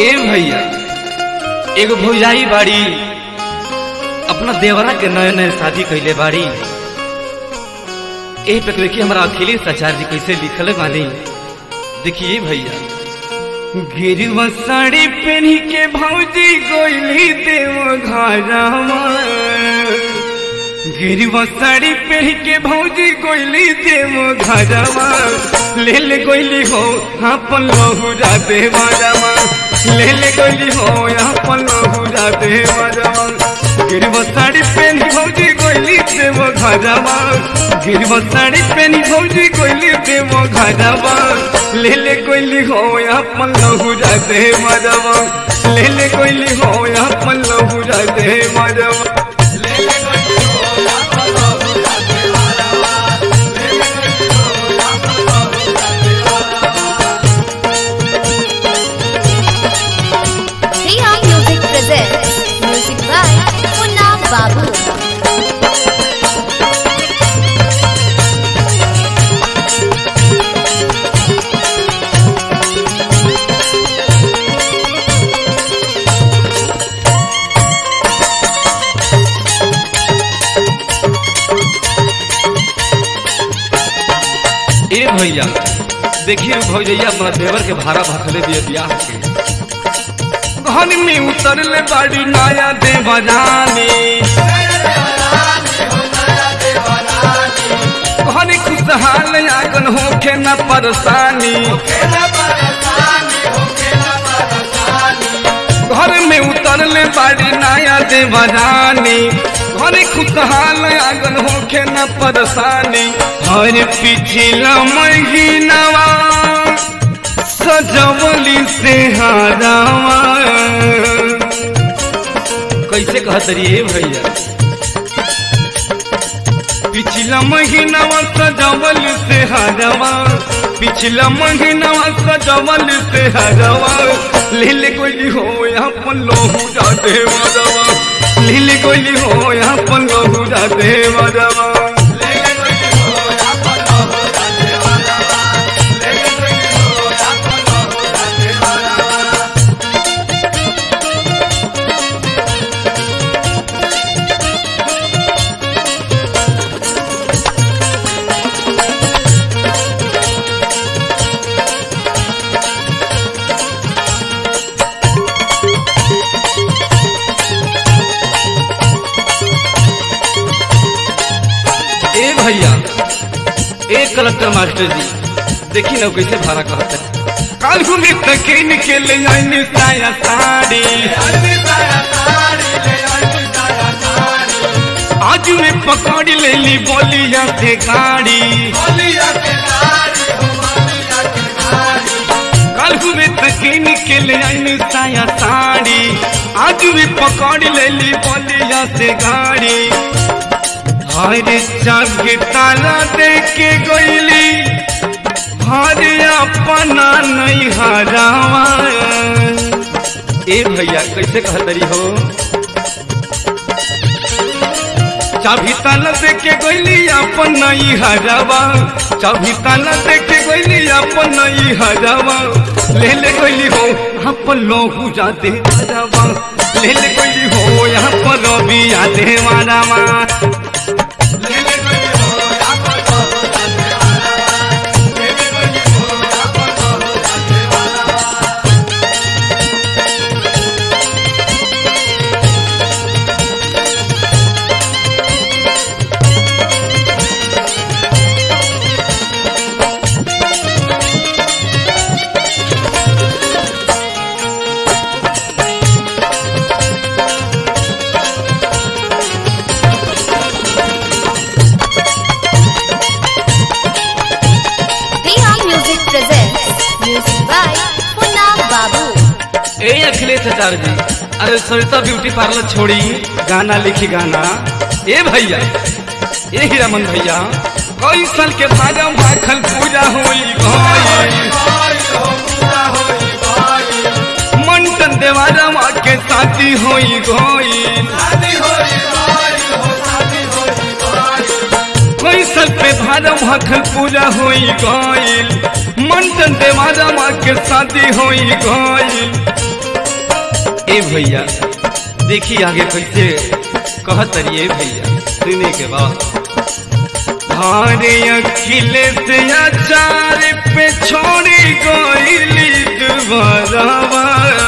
ए भैया एगो भौजाई बाड़ी अपना देवरा के नए नए शादी कैले बाड़ी ए पे देखिए हमारा अखिलेश आचार्य जी कैसे लिखले बानी देखिए भैया गिरवा साड़ी पहनी के भौजी गोइली देव घरवा गिरवा साड़ी पहन के भौजी गोइली देव घरवा ले ले गोइली हो अपन लहुरा दे मरवा ले ले गोइली हो अपन लहुरा दे मरवा गिरवा साड़ी पहन भौजी गोइली देव घरवा गिरवा साड़ी पहन भौजी गोइली देव घरवा ले ले गोइली हो अपन लहुरा दे मरवा ले ले गोइली हो अपन लहुरा दे मरवा ले ले गोइली हो Riya Music presents music by Munna Babu. ए भैया देखिए भौजैया अपना देवर के भाड़ा भखले दिए बियाह के घर में उतरले बाड़ी नया देवरानी घर खुशहाल आगन होके न परेशानी घर में उतरले बाड़ी नया देवरानी घर खुशहाल आगन होके न परेशानी हर पिछला महीनावा सजवली से हारावा कैसे कहत रही भैया पिछला महीनावा सजवल से हरवा पिछला महीनावा सजवल से हरवा लील गोली हो अपन लोहू जाते मरवा लील गोली हो अपन लोहू जाते मरवा ए भैया ए कलेक्टर मास्टर जी देखी ना कैसे भाड़ा कहते हैं काल घूमे तकिन के ले आईनी साया साड़ी आज में पकड़ ले ली बोलिया से गाड़ी काल घूमे तकिन के ले आईनी साया साड़ी आज में पकड़ ले ली बोलिया से गाड़ी हरे जग ताला दे के गईली हरे अपना नहीं हरावा ए भैया कैसे कहतरी हो चाभी ताला दे के गईली अपन नहीं हरावा चाभी ताला दे के गईली अपन नहीं हरावा ले ले गईली हो अपन लोगू जाते हरावा ले ले गईली हो यहाँ पर रवि आते मारावा Riya Music presents music by Munna Babu. ए अखिलेश आचार्य जी अरे सरिता ब्यूटी पार्लर छोड़ी गाना लिखी गाना ए भैया ए हीरामन भैया कई साल के भाजा भाखल पूजा होई गई मंटन देवारा माँ के शादी होई गई कई साल पे भाजा भाखल पूजा होई गई मंटन देवारा माँ के शादी होई गई ए भैया देखी आगे कैसे कहत रहिए भैया सुने के बाद हारे अखिलेश आचार पे छोड़ी गोइली दुबारा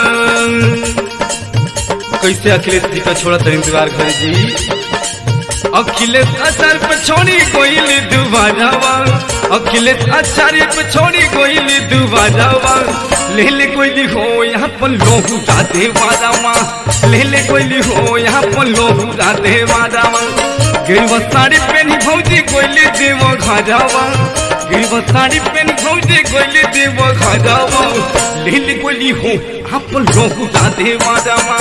कैसे अखिलेश जी का छोड़ा तरी दीवार घर जी अखिलेश आचार्य पे छोड़ी गोइली दुबारा अखिलेश आचार्य पे छोड़ी गोइली दुबारा ले ले कोइली हो यहाँ पर लोहू राधे वारामा ले ले कोइली हो यहाँ पर लोहू राधे वारामा गिरवा साड़ी पहनी भौजी कोइली देव घाजावा गिरवा साड़ी पहनी भौजी कोइली देव घाजावा ले ले कोइली हो यहाँ पर लोहू राधे वारामा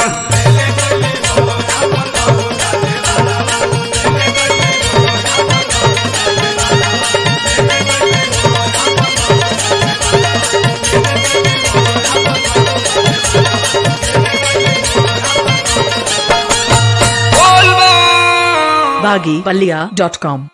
बोल बा baggypalia.com